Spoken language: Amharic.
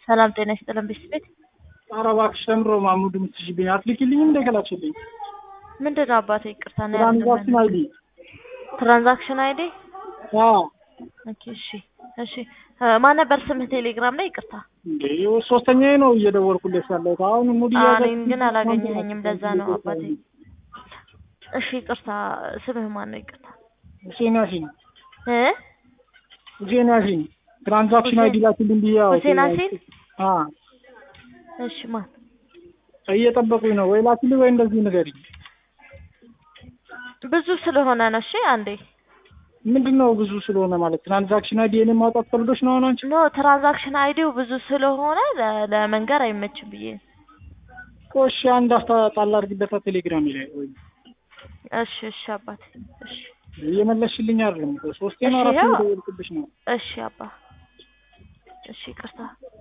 ሰላም ጤና ይስጥልን ቤት ኧረ እባክሽ ተምሮ ማሙድ የምትሽብኝ አትልኪልኝም እንደ ገላችልኝ ምንድን ነው አባቴ? ይቅርታ ነው ትራንዛክሽን አይዲ ትራንዛክሽን አይዲ አዎ ኦኬ እሺ እሺ እ ማን ነበር ስምህ ቴሌግራም ላይ ይቅርታ እንዴ ሶስተኛዬ ነው እየደወልኩልሽ ያለሁት አሁን ሙድ እኔን ግን አላገኘኸኝም ለዛ ነው አባቴ እሺ ይቅርታ ስምህ ማን ነው ይቅርታ ሁሴን ያሲን እ ሁሴን ያሲን ትራንዛክሽን አይዲ ላኪልኝ ብዬ አዎ ሁሴን ያሲን አ እሺ ማን እየጠበቁኝ ነው ወይ ላኪልኝ ወይ እንደዚህ ንገሪኝ ብዙ ስለሆነ ነው እሺ አንዴ ምንድን ነው ብዙ ስለሆነ ማለት ትራንዛክሽን አይዲ የኔ ማውጣት ፈልጎሽ ነው አሁን አንቺ ኖ ትራንዛክሽን አይዲው ብዙ ስለሆነ ለ- ለመንገር አይመችም ብዬ ነው። እሺ አንድ አስታ ጣል አድርጊበታ ቴሌግራም ላይ ወይ እሺ እሺ አባቴ እሺ እየመለስሽልኝ አይደለም እኮ ሶስቴ ነው እሺ፣ አራት ያው- የደወልኩብሽ ነው እሺ አባ እሺ ይቅርታ